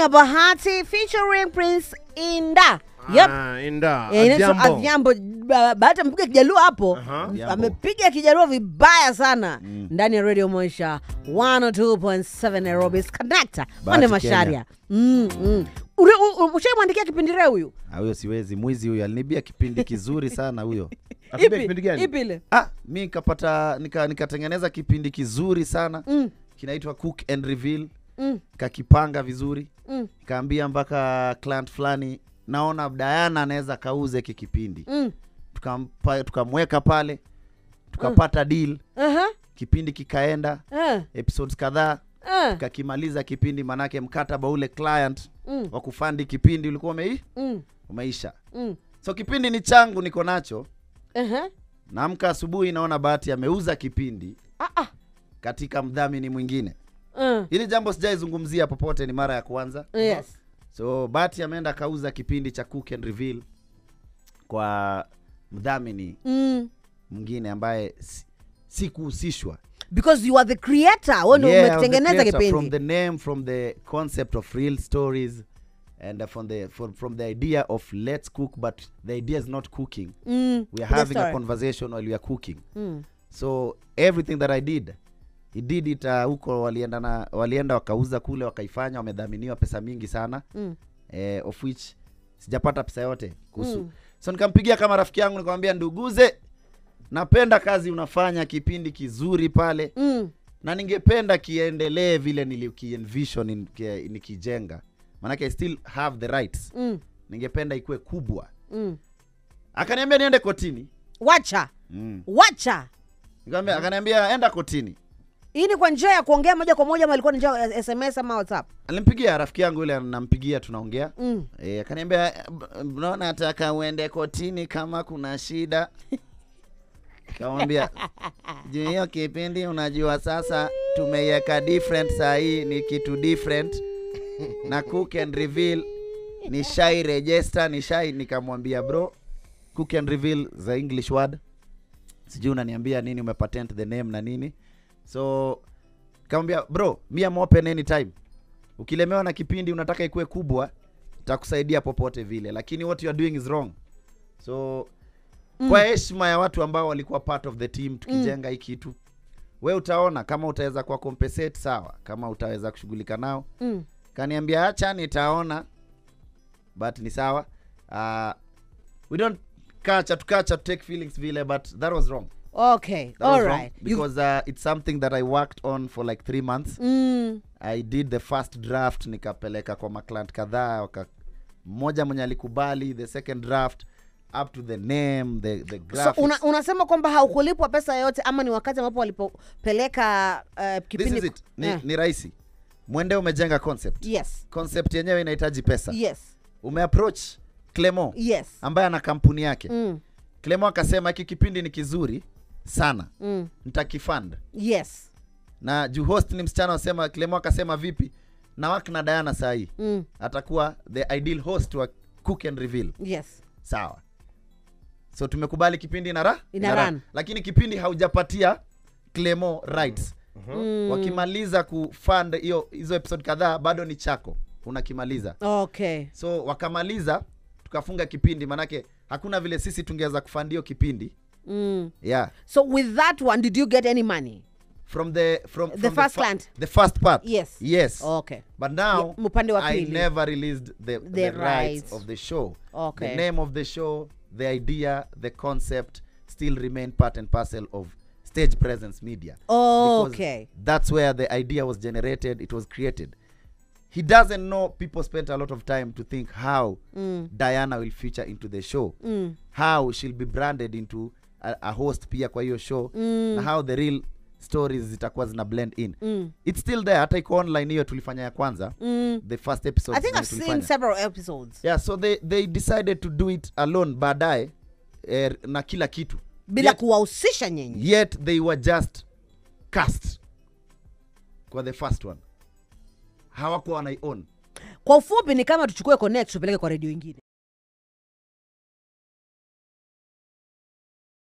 ya bahati featuring prince inda yep. Ah, Inda. Eh, inaitwa Adhiambo. Adhiambo. Ba- Bahati amepiga kijaluo hapo Aha. Adhiambo. amepiga kijaluo vibaya sana ndani ya radio moisha 102.7 nairobi connector mande Bahati masharia mm, mm. Ule- u- u- ushaimwandikia kipindire huyu Ah, huyo siwezi mwizi huyo alinibia kipindi kizuri sana huyo Akupea kipindi gani? ipi ile ah, mi nikapata nika- nikatengeneza kipindi kizuri sana Mm, kinaitwa cook and reveal mm, kakipanga vizuri mm, kaambia mpaka client fulani naona Diana anaweza kauze hiki kipindi mm. tukampa tukamweka pale tukapata deal Aha, kipindi kikaenda eh, episodes kadhaa eh, kakimaliza kipindi manake mkataba ule client mm, wa kufandi kipindi ulikuwa umei, mm, umeisha mm. so kipindi ni changu niko nacho Aha. naamka asubuhi naona bahati ameuza kipindi Ah, ah, katika mdhamini mwingine eh, hili jambo sijaizungumzia popote ni mara ya kwanza yes so bahati ameenda akauza kipindi cha cook and reveal kwa mdhamini mm. mwingine ambaye si- sikuhusishwa because you are the creator wewe ndio Yeah, I was the umekitengeneza creator, from kipindi the name from the concept of real stories and uh, from the from, from the idea of let's cook but the idea is not cooking mm. we are the having a story. conversation while we are cooking mm. so everything that i did he did it uh, huko walienda na walienda wakauza kule wakaifanya wamedhaminiwa pesa mingi sana Mm. eh, of which sijapata pesa yote kuhusu Mm. so nikampigia kama rafiki yangu nikamwambia nduguze napenda kazi unafanya kipindi kizuri pale Mm. na ningependa kiendelee vile nilikienvision in- ki- nikijenga maanake i still have the rights Mm. ningependa ikuwe kubwa Mm. akaniambia niende kotini wacha mm. wacha Nikamwambia- akaniambia enda kotini hii ni kwa njia ya kuongea moja kwa moja ama ilikuwa ni njia ya sms ama whatsapp alimpigia rafiki yangu yule nampigia tunaongea mm. e, akaniambia mbona nataka uende kotini kama kuna shida kamwambia juu hiyo kipindi unajua sasa tumeiweka different saa hii ni kitu different na cook and reveal ni shai register ni shai nikamwambia bro cook and reveal the english word sijui unaniambia nini umepatent the name na nini so kamwambia bro mi am open anytime ukilemewa na kipindi unataka ikuwe kubwa takusaidia popote vile lakini what you are doing is wrong so mm. kwa heshima ya watu ambao walikuwa part of the team tukijenga hii kitu we utaona kama utaweza kuwa compensate sawa kama utaweza kushughulika nao Mm. kaniambia acha nitaona but ni sawa uh, we don't kacha tukacha to take feelings vile but that was wrong okay that was all wrong right You- because uh, it's something that i worked on for like three months mm. i did the first draft nikapeleka kwa maclant kadhaa waka mmoja mwenye alikubali the second draft up to the name the, the so graphics. una, unasema kwamba haukulipwa pesa yoyote ama ni wakati ambapo walipopeleka uh, This kipindi is it ni, Eh, ni rahisi mwende umejenga concept yes concept yenyewe inahitaji pesa yes umeapproach clemo yes ambaye ana kampuni yake mm. clemo akasema hiki kipindi ni kizuri sana Mm. nitakifund yes na juu host ni msichana wasema clemo akasema vipi na wak na diana sahii mm. atakuwa the ideal host wa cook and reveal yes sawa so tumekubali kipindi ina ra Ina ina run. lakini kipindi haujapatia clemo rights mm. wakimaliza kufund hiyo hizo episode kadhaa bado ni chako unakimaliza okay so wakamaliza tukafunga kipindi manake hakuna vile sisi tungeweza kufund hiyo kipindi mm. yeah so with that one did you get any money from the from, The from first fa- client? the first part yes yes okay but now Yeah, upande wa i pili. never released the, the, The rights rights. of the show Okay. the name of the show the idea the concept still remain part and parcel of stage presence media Oh, Because okay. that's where the idea was generated it was created he doesn't know people spent a lot of time to think how Mm. diana will feature into the show Mm. how she'll be branded into a, a host pia kwa hiyo show Mm. na how the real stories zitakuwa zina blend in Mm. it's still there hata iko online hiyo tulifanya ya kwanza Mm. the first episode i think i've seen several episodes yeah so they, they decided to do it alone baadaye eh, na kila kitu bila yet, kuwahusisha nyinyi yet they were just cast kwa the first one hawakuwa wanaion kwa ufupi ni kama tuchukue connect tupeleke kwa redio ingine